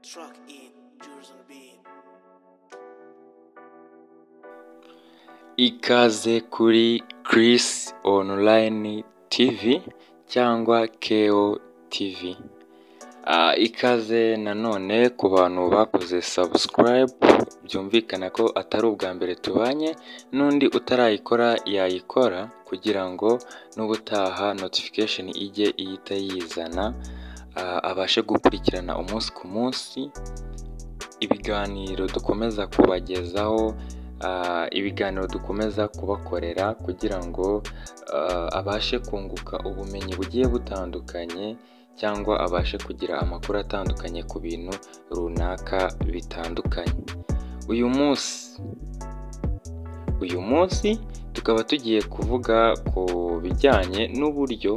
Truck in, yours on beat. Ikaze kuri Chris Online TV cyangwa KO TV. Ah, ikaze nanone ku bantu bakoze subscribe byumvikana ko atari ubwa mbere tubanye n'undi utarayikora yayikora kugira ngo n'ubutaha notification ijye ihita yizana ah, abashe gukurikirana umunsi ku munsi ibiganiro dukomeza kubagezaho ah, ibiganiro dukomeza kubakorera kugira ngo ah, abashe kunguka ubumenyi bugiye butandukanye cyangwa abashe kugira amakuru atandukanye ku bintu runaka bitandukanye uyu munsi uyu munsi tukaba tugiye kuvuga ku bijyanye n'uburyo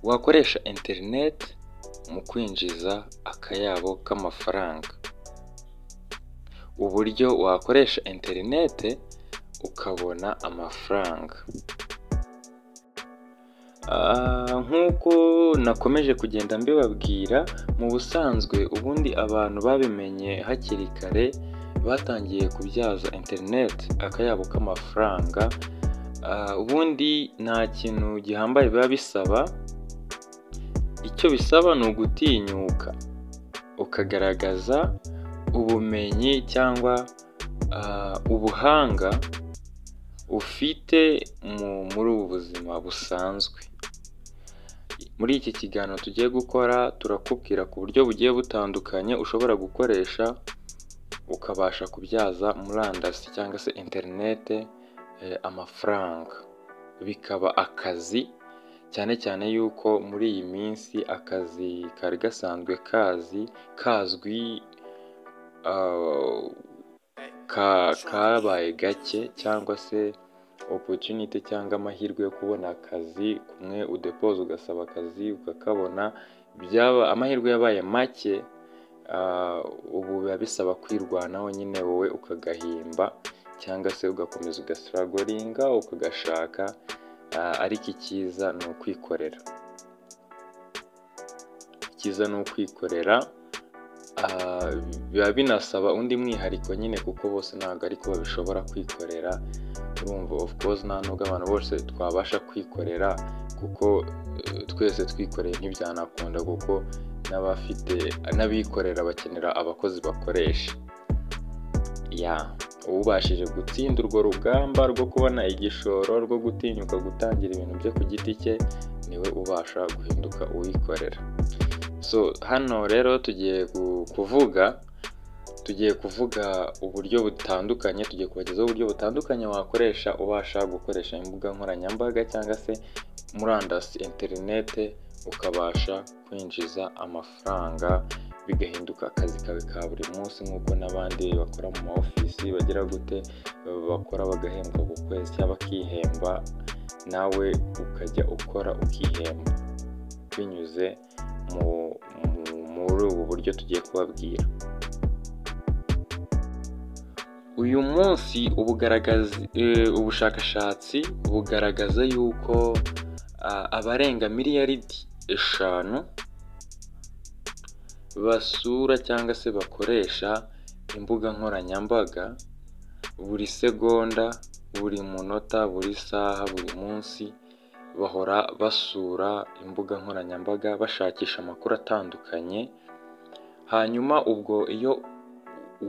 wakoresha interineti mu kwinjiza akayabo k'amafaranga uburyo wakoresha interinete ukabona amafaranga Ah, nk'uko nakomeje kugenda mbibabwira mu busanzwe ubundi abantu babimenye hakiri kare batangiye kubyaza interineti akayabo k'amafaranga Ah, ubundi nta kintu gihambaye biba bisaba icyo bisaba ni ugutinyuka ukagaragaza ubumenyi cyangwa ah, ubuhanga ufite mu- muri ubu buzima busanzwe muri iki kiganiro tugiye gukora turakubwira ku buryo bugiye butandukanye ushobora gukoresha ukabasha kubyaza murandasi cyangwa se interinete eh, amafaranga bikaba akazi cyane cyane yuko muri iyi minsi akazi kari gasanzwe kazi kazwi ah, ka- kabaye gake cyangwa se opportunity cyangwa amahirwe yo kubona akazi kumwe udepoza ugasaba akazi ukakabona byaba amahirwe yabaye make ah, ubu biba bisaba kwirwanaho nyine wowe ukagahimba cyangwa se ugakomeza ugasiragoringa ukagashaka ah, ariko icyiza ni ukwikorera icyiza ni ukwikorera Ah, biba binasaba undi mwihariko nyine kuko bose ntabwo ariko babishobora kwikorera urumva of course nta nubwo abantu bose twabasha kwikorera kuko eh, twese twikoreye ntibyanakunda kuko n'abafite n'abikorera bakenera abakozi bakoresha ya ubashije gutsinda urwo rugamba rwo kubona igishoro rwo gutinyuka gutangira ibintu bye ku giti cye niwe ubasha guhinduka uwikorera so hano rero tugiye gu- kuvuga tugiye kuvuga uburyo butandukanye tugiye kubagezaho uburyo butandukanye wakoresha ubasha gukoresha imbuga nkoranyambaga cyangwa se murandasi interinete ukabasha kwinjiza amafaranga bigahinduka akazi kawe ka buri munsi nk'uko n'abandi bakora mu ma ofisi bagira gute bakora bagahembwa ku kwezi cyangwa bakihemba nawe ukajya ukora ukihemba binyuze mu- mu- muri ubu buryo tugiye kubabwira uyu munsi ubugaragazi eh, ubushakashatsi bugaragaza yuko ah, abarenga miliyaridi eshanu basura cyangwa se bakoresha imbuga nkoranyambaga buri segonda buri munota buri saha buri munsi bahora basura imbuga nkoranyambaga bashakisha amakuru atandukanye hanyuma ubwo iyo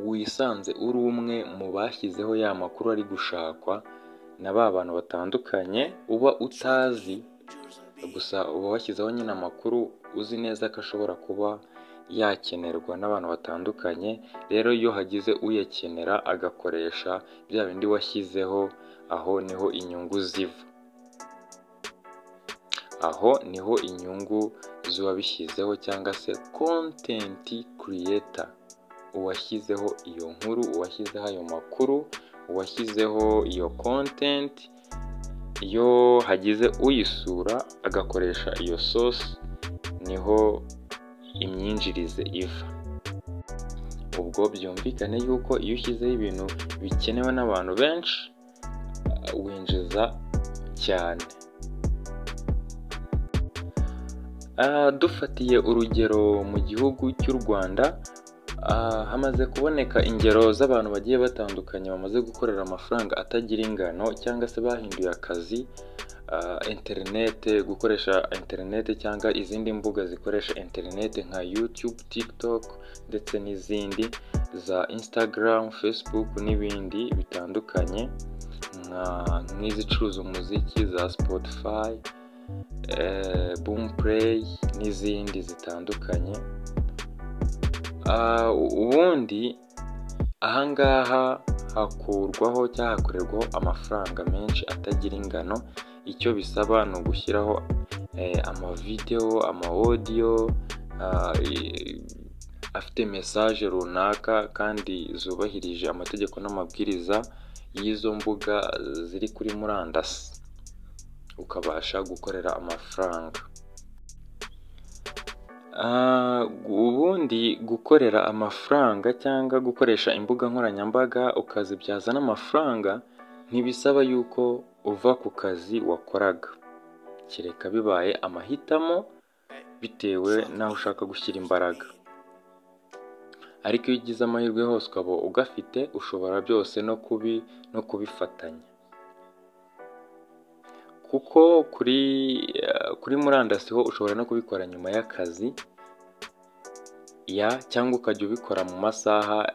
wisanze uri umwe mu bashyizeho ya makuru ari gushakwa na ba bantu batandukanye uba utazi Yours on beat. gusa uba washyizeho nyine amakuru uzi neza ko ashobora kuba yakenerwa n'abantu batandukanye rero iyo hagize uyakenera agakoresha bya bindi washyizeho aho niho inyungu ziva aho niho inyungu z'uwabishyizeho cyangwa se content creator uwashyizeho iyo nkuru uwashyizeho ayo makuru uwashyizeho iyo content iyo hagize uyisura agakoresha iyo source niho imyinjirize iva ubwo byumvikane yuko iyo ushyizeho ibintu bikenewe n'abantu benshi uh, winjiza cyane Ah, dufatiye urugero mu gihugu cy'u Rwanda ah, hamaze kuboneka ingero z'abantu bagiye batandukanye bamaze gukorera amafaranga atagira ingano cyangwa se bahinduye akazi ah, interinete gukoresha interinete cyangwa izindi mbuga zikoresha interinete nka YouTube, TikTok ndetse n'izindi za Instagram, Facebook n'ibindi bitandukanye nka- nk'izicuruza umuziki za Spotify eh, boom play n'izindi zitandukanye Ah, u- ubundi ahangaha hakurwaho cyangwa hakorerwaho amafaranga menshi atagira ingano icyo bisaba ni ugushyiraho eh, amavidewo amawodiyo ah, i- afite mesaje runaka kandi zubahirije amategeko n'amabwiriza y'izo mbuga ziri kuri murandasi ukabasha gukorera amafaranga Ah, ubundi gukorera amafaranga cyangwa gukoresha imbuga nkoranyambaga ukazibyaza n'amafaranga ntibisaba yuko uva ku kazi wakoraga kereka bibaye amahitamo bitewe n'aho ushaka gushyira imbaraga ariko iyo ugize amahirwe hose ukaba ugafite ushobora byose no kubi no kubifatanya kuko kuri eh, kuri murandasi ho ushobora no kubikora nyuma y'akazi ya cyangwa ukajya ubikora mu masaha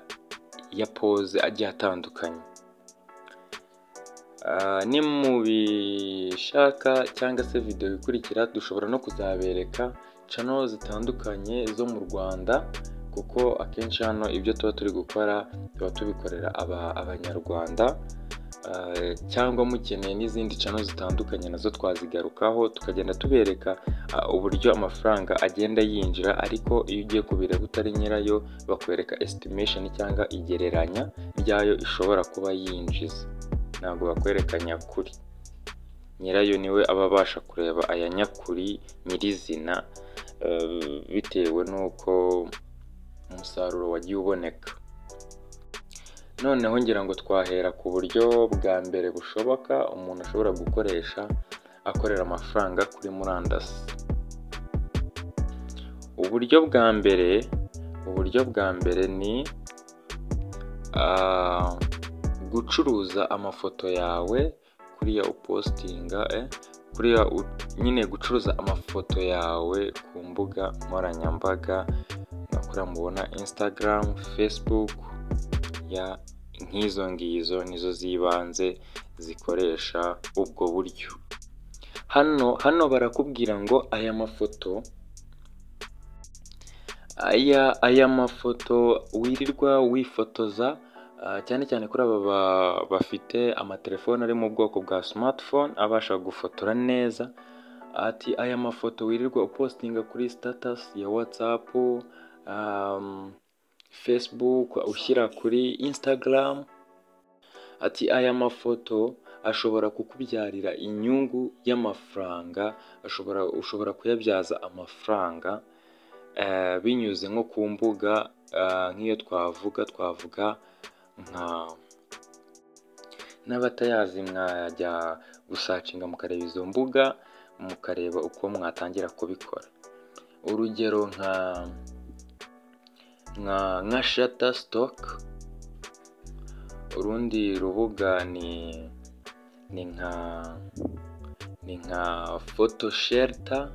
ya pause agiye atandukanye Ah, ni mu bishaka cyangwa se videwo ikurikira dushobora no kuzabereka cano zitandukanye zo mu Rwanda kuko akenshi hano ibyo tuba turi gukora tuba tubikorera aba- abanyarwanda Ah, cyangwa mukeneye n'izindi cano zitandukanye nazo twazigarukaho tukagenda tubereka ah, uburyo amafaranga agenda yinjira ariko iyo ugiye kubireba utari nyirayo bakwereka estimation cyangwa igereranya ryayo ishobora kuba yinjiza ntabwo bakwereka nyakuri nyirayo niwe aba abasha kureba aya nyakuri nyirizina eh, bitewe n'uko umusaruro wagiye uboneka noneho ngira ngo twahera ku buryo bwa mbere bushoboka umuntu ashobora gukoresha akorera amafaranga kuri murandasi uburyo bwa mbere uburyo bwa mbere ni ah, gucuruza amafoto yawe kuriya upositinga eh, kuriya u- nyine gucuruza amafoto yawe ku mbuga nkoranyambaga nka kuriya mubona instagram facebook ya nk'izo ngizo nizo z'ibanze zikoresha ubwo buryo hano hano barakubwira ngo aya mafoto aya aya mafoto wirirwa wifotoza ah, cyane cyane kuri aba ba- bafite amatelefone ari mu bwoko bwa smartphone abasha gufotora neza ati aya mafoto wirirwa upostinga kuri status ya whatsapp um, facebook ushyira kuri instagram ati aya mafoto ashobora kukubyarira inyungu y'amafaranga ashobora ushobora kuyabyaza amafaranga eh, binyuze nko ku mbuga eh, nk'iyo twavuga twavuga nka n'abatayazi mwajya gusacinga mukareba izo mbuga mukareba uko mwatangira kubikora urugero nka nka nka shutterstock urundi rubuga ni ni nka ni nka photo shelter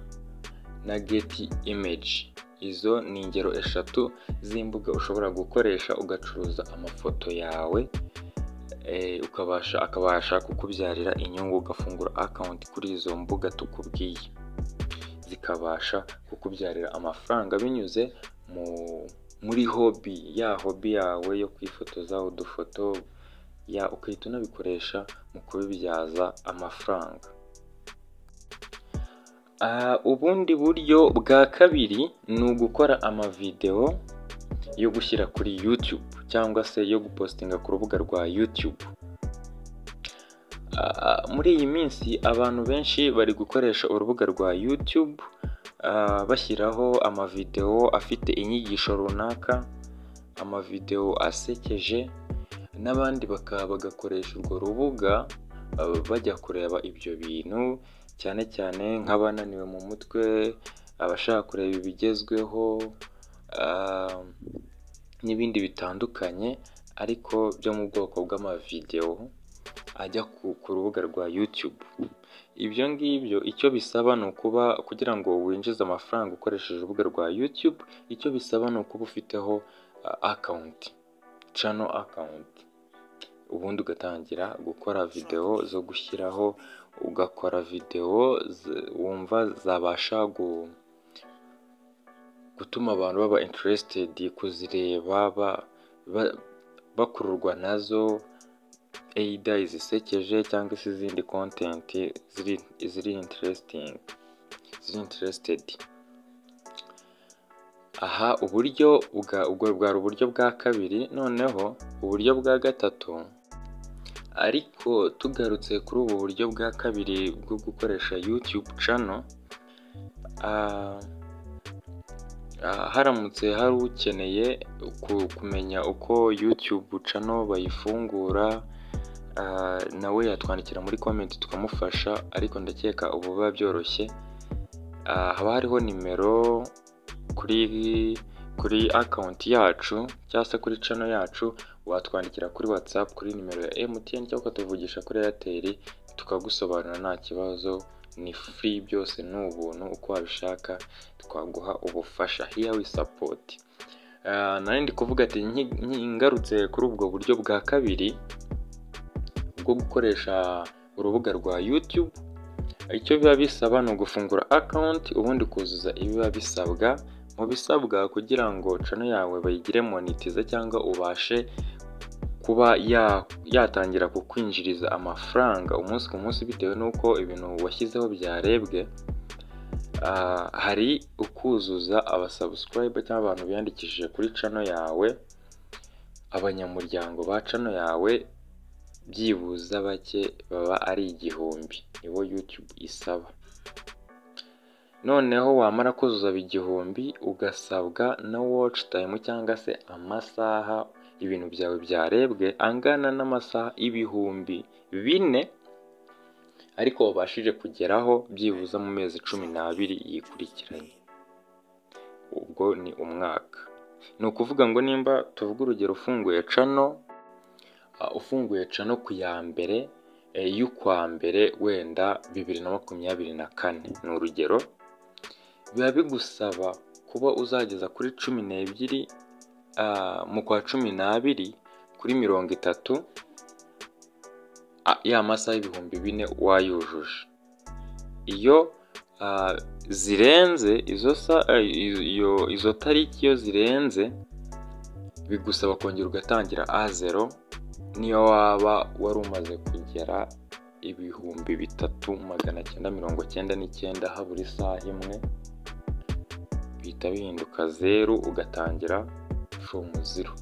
na geti image izo ni ingero eshatu z'imbuga ushobora gukoresha ugacuruza amafoto yawe eh, ukabasha akabasha kukubyarira inyungu ugafungura akawunti kuri izo mbuga tukubwiye zikabasha kukubyarira amafaranga binyuze mu muri hobi ya hobi yawe yo kwifotoza udufoto ya ukahita unabikoresha mu kubibyaza amafaranga Ah, ubundi buryo bwa kabiri ni ugukora amavidewo yo gushyira kuri YouTube cyangwa se yo gupostinga ku rubuga rwa YouTube Ah, muri iyi minsi abantu benshi bari gukoresha urubuga rwa YouTube ah, bashyiraho amavidewo afite inyigisho runaka amavidewo asekeje n'abandi bakaba bagakoresha urwo rubuga ah, bajya kureba ibyo bintu cyane cyane nk'abananiwe mu mutwe abashaka kureba ibigezweho ah, n'ibindi bitandukanye ariko byo mu bwoko bw'amavidewo ajya ku ku rubuga rwa YouTube ibyo ngibyo icyo bisaba ni ukuba kugira ngo winjize amafaranga ukoresheje urubuga rwa YouTube icyo bisaba ni ukuba ufiteho akawunti channel account ubundi ugatangira gukora videwo zo gushyiraho ugakora videwo z- wumva zabasha gu- gutuma abantu baba interested kuzireba ba- ba- bakururwa nazo either izisekeje cyangwa se izindi content ziri ziri interesting ziri interested aha uburyo bwa ubwo bwari uburyo bwa kabiri noneho uburyo bwa gatatu ariko tugarutse kuri ubu buryo bwa kabiri bwo gukoresha YouTube channel ah, ah, haramutse hari ukeneye ku- kumenya uko YouTube channel bayifungura ah, nawe yatwandikira muri comment tukamufasha ariko ndakeka ubu biba byoroshye Ah, haba hariho nimero kuri kuri akawunti yacu cyangwa se kuri cano yacu watwandikira kuri whatsapp kuri nimero ya MTN cyangwa ukatuvugisha kuri airtel tukagusobanurira nta kibazo ni free byose ni ubuntu uko wabishaka twaguha ubufasha here we support Ah, nari ndi kuvuga ati nki- nki- ngarutse kuri ubwo buryo bwa kabiri bwo gukoresha urubuga rwa youtube icyo biba bisaba ni ugufungura akawunti ubundi kuzuza ibiba bisabwa mu bisabwa kugira ngo cano yawe bayigire monetize cyangwa ubashe kuba ya- yatangira kukwinjiriza amafaranga umunsi ku munsi bitewe n'uko ibintu washyizeho byarebwe ah, hari ukuzuza abasubscribe cyangwa abantu biyandikishije kuri cano yawe abanyamuryango ba cano yawe byibuze bake baba ari igihumbi nibo YouTube isaba noneho wamara kuzuza igihumbi ugasabwa na watch time cyangwa se amasaha ibintu byawe byarebwe angana n'amasaha ibihumbi bine ariko wabashije kugeraho byibuze mu mezi cumi n'abiri yikurikiranye ubwo ni umwaka ni ukuvuga ngo nimba tuvuga urugero ufunguye cano Uh, ufunguye cano ku ya mbere eh, y'ukwa mbere wenda bibiri na makumyabiri na kane ni urugero biba bigusaba kuba uzageza kuri cumi n'ebyiri ah, mu kwa cumi n'abiri kuri mirongo itatu ah, ya masaha y'ibihumbi bine wayujuje iyo ah, zirenze izo sa- eh, izo- iyo- izo tariki iyo zirenze bigusaba kongera ugatangira a zero niyo waba wari umaze kugera ibihumbi bitatu magana cyenda mirongo cyenda n'icyenda habura isaha imwe bihita bihinduka zeru ugatangira fomu zero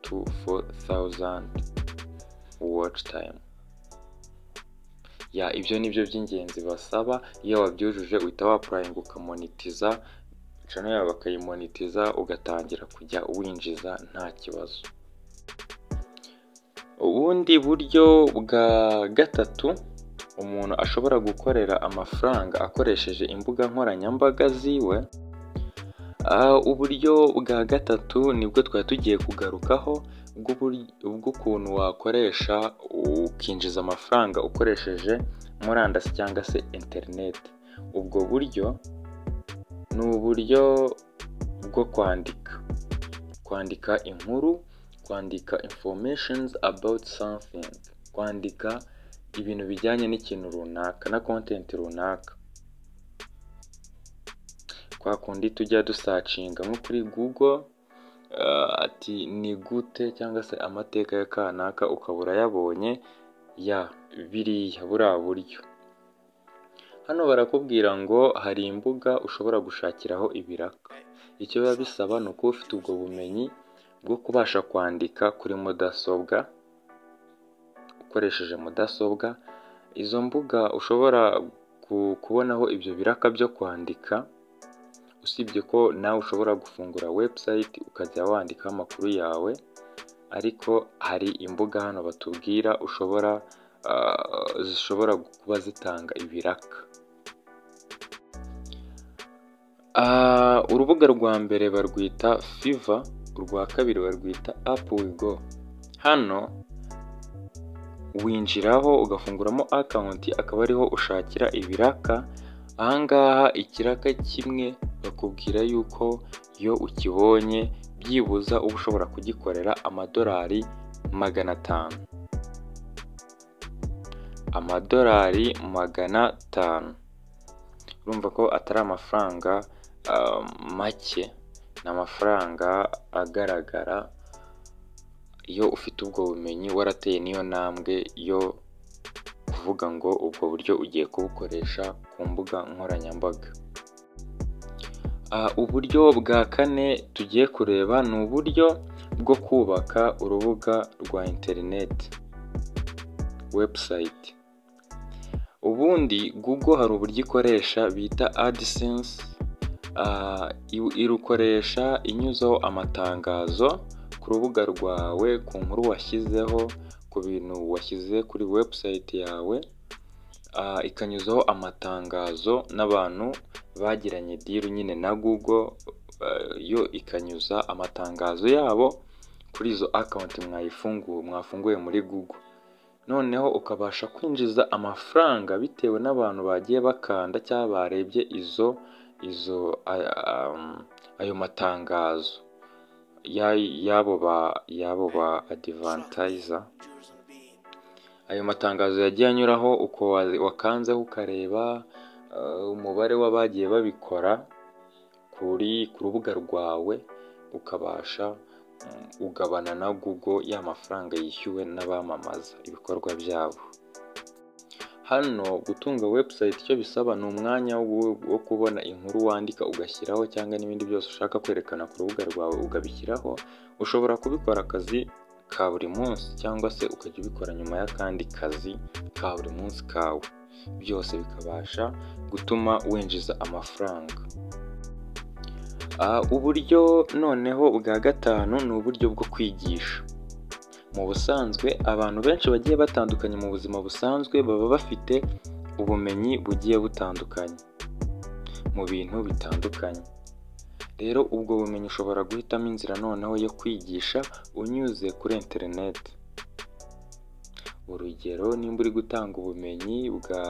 tu fo thawuzandi waci tayimu ya ibyo ni byo by'ingenzi basaba iyo wabyujuje uhita wapurayinga ukamonitiza cano yawe bakayimonitiza ugatangira kujya winjiza nta kibazo ubundi buryo bwa gatatu umuntu ashobora gukorera amafaranga akoresheje imbuga nkoranyambaga ziwe Ah, uburyo bwa gatatu nibwo twari tugiye kugarukaho bw'uburi- bw'ukuntu wakoresha ukinjiza amafaranga ukoresheje murandasi cyangwa se interineti ubwo buryo ni uburyo bwo kwandika kwandika inkuru kwandika informations about something kwandika ibintu bijyanye n'ikintu runaka na content runaka kwa kundi tujya dusacinga nko kuri google ah, ati ni gute cyangwa se amateka ya kanaka ukaba urayabonye ya biriya buriya buryo hano barakubwira ngo hari imbuga ushobora gushakiraho ibiraka icyo biba bisaba ni ukuba ufite ubwo bumenyi bwo kubasha kwandika kuri mudasobwa ukoresheje mudasobwa izo mbuga ushobora ku- kubonaho ibyo biraka byo kwandika usibye ko nawe ushobora gufungura website ukajya wandikaho amakuru yawe ariko hari imbuga hano batubwira ushobora ah, zishobora kuba zitanga ibiraka Ah, urubuga rwa mbere barwita fiva urwa kabiri barwita apu wigo hano winjiraho ugafunguramo akawunti akaba ariho ushakira ibiraka ahangaha ikiraka kimwe bakubwira yuko iyo ukibonye byibuza uba ushobora kugikorera amadolari magana atanu amadolari magana atanu urumva ko atari amafaranga ah, make ni amafaranga agaragara iyo ufite ubwo bumenyi warateye n'iyo ntambwe yo kuvuga ngo ubwo buryo ugiye kubukoresha ku mbuga nkoranyambaga Ah, uburyo bwa kane tugiye kureba ni uburyo bwo kubaka urubuga rwa interineti webusayiti ubundi google hari uburyo ikoresha bita adisense irukoresha inyuzaho amatangazo ku rubuga rwawe ku nkuru washyizeho ku bintu washyize kuri webusayiti yawe Ah, ikanyuzaho amatangazo n'abantu bagiranye diru nyine na google ah, yo ikanyuza amatangazo yabo kuri izo akawunti mwayifunguye mwafunguye muri google noneho ukabasha kwinjiza amafaranga bitewe n'abantu bagiye bakanda cyangwa barebye izo izo aya- am, ayo matangazo Ya- y'abo ba y'abo ba adivantayiza ayo matangazo yagiye anyuraho uko wa- wakanzeho ukareba eh, umubare w'abagiye babikora kuri ku rubuga rwawe ukabasha mm, ugabana na google ya mafaranga yishyuwe n'abamamaza ibikorwa byabo hano gutunga website icyo bisaba ni umwanya wo wo kubona inkuru wandika ugashyiraho cyangwa n'ibindi byose ushaka kwerekana ku rubuga rwawe ukabishyiraho ushobora kubikora akazi ka buri munsi cyangwa se ukajya ubikora nyuma y'akandi kazi ka buri munsi kawe byose bikabasha gutuma winjiza amafaranga Ah, uburyo noneho bwa gatanu ni uburyo bwo kwigisha mu busanzwe abantu benshi bagiye batandukanye mu buzima busanzwe baba bafite ubumenyi bugiye butandukanye mu bintu bitandukanye rero ubwo bumenyi ushobora guhitamo inzira noneho yo kwigisha unyuze kuri interineti urugero nimba uri gutanga ubumenyi bwa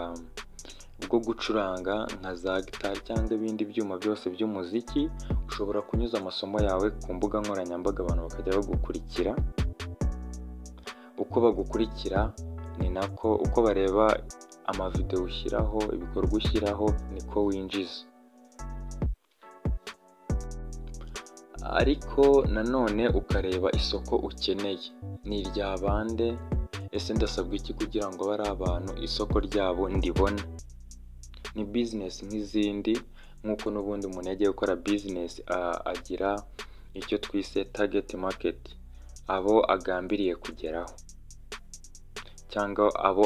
bwo gucuranga nka za gitari cyangwa ibindi byuma byose by'umuziki ushobora kunyuza amasomo yawe ku mbuga nkoranyambaga abantu bakajya bagukurikira uko bagukurikira ni nako uko bareba amavidewo ushyiraho ibikorwa ushyiraho niko winjiza ariko nanone ukareba isoko ukeneye ni irya bande ese ndasabwa iki kugira ngo bari abantu isoko ryabo ndibona ni bizinesi nk'izindi nk'uko n'ubundi umuntu yagiye gukora bizinesi a- agira icyo twise tageti maketi abo agambiriye kugeraho cyangwa abo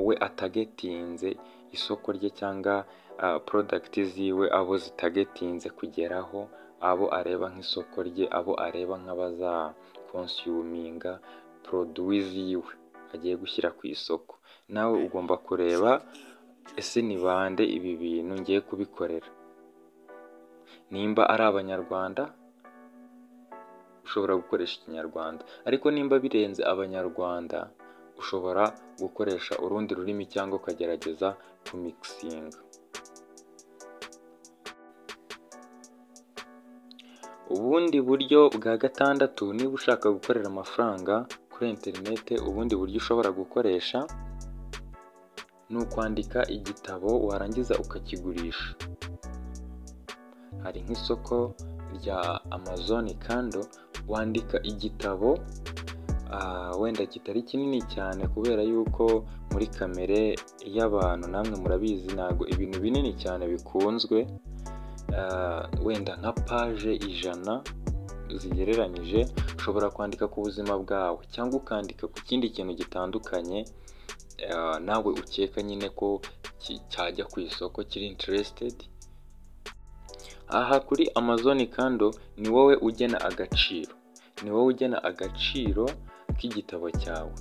we atagetinze isoko rye cyangwa ah, porodagiti ziwe abo zitagetinze kugeraho abo areba nk'isoko rye abo areba nk'abazakonsiyuminga poroduwi ziwe agiye gushyira ku isoko nawe ugomba kureba ese ni bande ibi bintu ngiye kubikorera nimba ari abanyarwanda ushobora gukoresha ikinyarwanda ariko nimba birenze abanyarwanda ushobora gukoresha urundi rurimi cyangwa ukagerageza kumikisinga ubundi buryo bwa gatandatu niba ushaka gukorera amafaranga kuri interinete ubundi buryo ushobora gukoresha ni ukwandika igitabo warangiza ukakigurisha hari nk'isoko rya amazon kando wandika igitabo ah, wenda kitari kinini cyane kubera yuko muri kamere y'abantu namwe murabizi ntabwo ibintu binini cyane bikunzwe Ah, wenda nka paje ijana zigereranyije ushobora kwandika ku buzima bwawe cyangwa ukandika ku kindi kintu gitandukanye ah, nawe ukeka nyine ko ki- cyajya ku isoko kiri interesitedi aha kuri amazon kando ni wowe ugena agaciro ni wowe ugena agaciro k'igitabo cyawe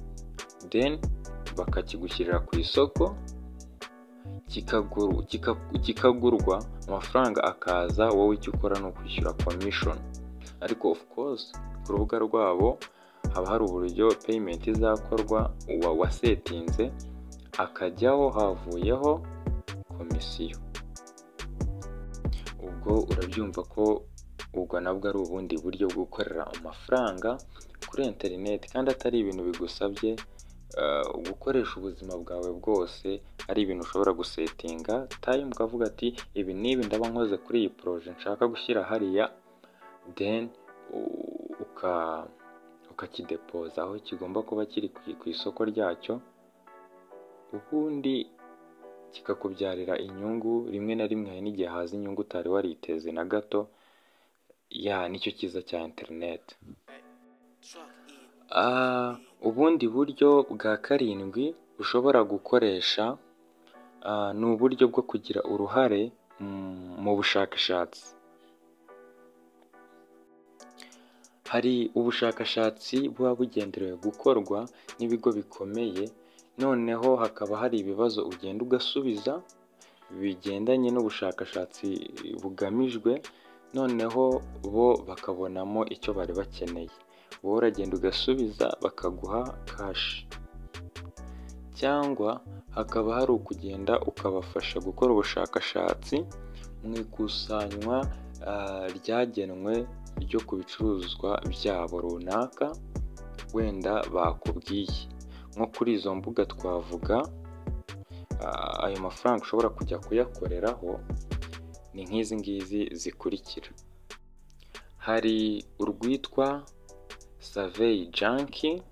then bakakigushyirira ku isoko kikaguru- kika- kikagurwa amafaranga akaza wowe icyo ukora ni ukwishyura commission ariko of course ku rubuga rwabo haba hari uburyo payment izakorwa uwa wasetinze akajyaho havuyeho komisiyo ubwo urabyumva ko ubwo nabwo ari ubundi buryo bwo gukorera amafaranga kuri interineti kandi atari ibintu bigusabye eh, gukoresha ubuzima bwawe bwose ari ibintu ushobora gusetinga tayimu ukavuga ati ibi n'ibi ndaba nkoze kuri iyi poroje nshaka gushyira hariya then u- uka ukakidepoza aho kigomba kuba kiri ku ku isoko ryacyo ubundi kikakubyarira inyungu rimwe na rimwe hari n'igihe haza inyungu utari wariteze na gato ya nicyo cyiza cya interineti Truck in. Ah, ubundi buryo bwa karindwi ushobora gukoresha ah, ni uburyo bwo kugira uruhare mm, mu bushakashatsi hari ubushakashatsi buba bugenderewe gukorwa n'ibigo bikomeye noneho hakaba hari ibibazo ugenda ugasubiza bigendanye n'ubushakashatsi bugamijwe noneho bo bakabonamo icyo bari bakeneye wowe uragenda ugasubiza bakaguha kashi cyangwa hakaba hari ukugenda ukabafasha gukora ubushakashatsi mu ikusanywa ah, ryagenwe ryo ku bicuruzwa byabo runaka wenda bakubwiye nko kuri izo mbuga twavuga ah, ayo mafaranga ushobora kujya kuyakoreraho ni nk'izi ngizi zikurikira hari urwitwa Survey Junkie,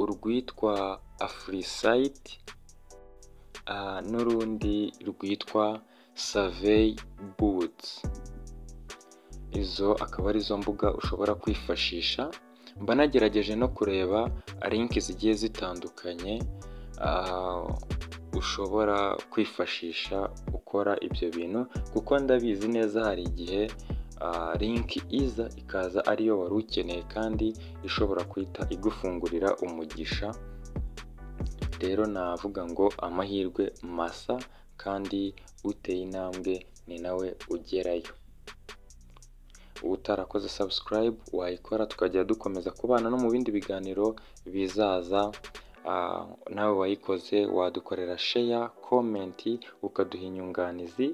urwitwa Afrisite, ah, n'urundi rwitwa Survey Boots. Izo akaba ari zo mbuga ushobora kwifashisha. Mba nagerageje no kureba linki zigiye zitandukanye ah, ushobora kwifashisha ukora ibyo bintu kuko ndabizi neza hari igihe ah, linki iza ikaza ariyo wari ukeneye kandi ishobora guhita igufungurira umugisha rero navuga ngo amahirwe masa kandi uteye intambwe ni nawe ugerayo utarakoze subscribe wayikora tukajya dukomeza kubana no mu bindi biganiro bizaza Ah, nawe wayikoze wadukorera sheya komenti ukaduha inyunganizi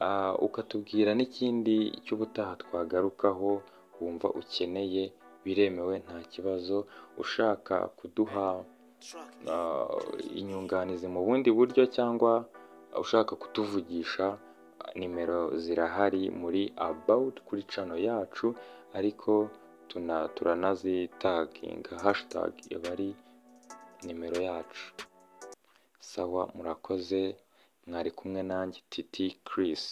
Ah, ukatubwira n'ikindi cy'ubutaha twagarukaho wumva ukeneye biremewe nta kibazo ushaka kuduha Truck in. ah, inyunganizi mu bundi buryo cyangwa ushaka kutuvugisha nimero zirahari muri about kuri cano yacu ariko tuna turanazitaginga hashtag iba ari nimero yacu sawa murakoze mwari kumwe nanjye titi Chris